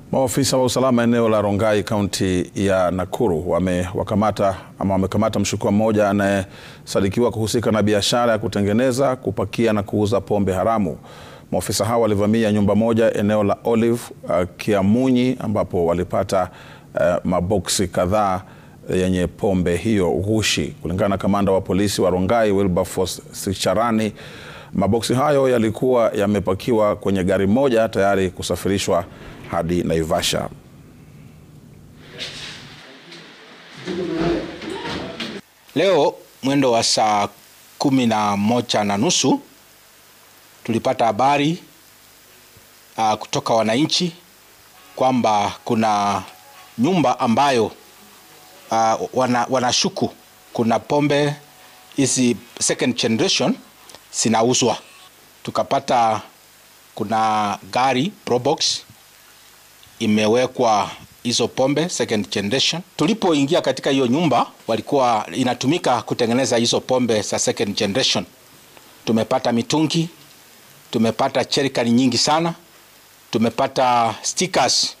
Maafisa wa usalama eneo la Rongai kaunti ya Nakuru wamewakamata ama wamekamata mshukiwa mmoja anayesadikiwa kuhusika na biashara ya kutengeneza, kupakia na kuuza pombe haramu. Maafisa hao walivamia nyumba moja eneo la Olive uh, Kiamunyi ambapo walipata uh, maboksi kadhaa yenye pombe hiyo ghushi. Kulingana na kamanda wa polisi wa Rongai Wilberforce Sicharani, maboksi hayo yalikuwa yamepakiwa kwenye gari moja tayari kusafirishwa hadi Naivasha. Leo mwendo wa saa kumi na moja na nusu tulipata habari uh, kutoka wananchi kwamba kuna nyumba ambayo uh, wana, wanashuku kuna pombe hizi second generation zinauzwa. Tukapata kuna gari Probox imewekwa hizo pombe second generation. Tulipoingia katika hiyo nyumba, walikuwa inatumika kutengeneza hizo pombe za second generation. Tumepata mitungi, tumepata cherikani nyingi sana, tumepata stickers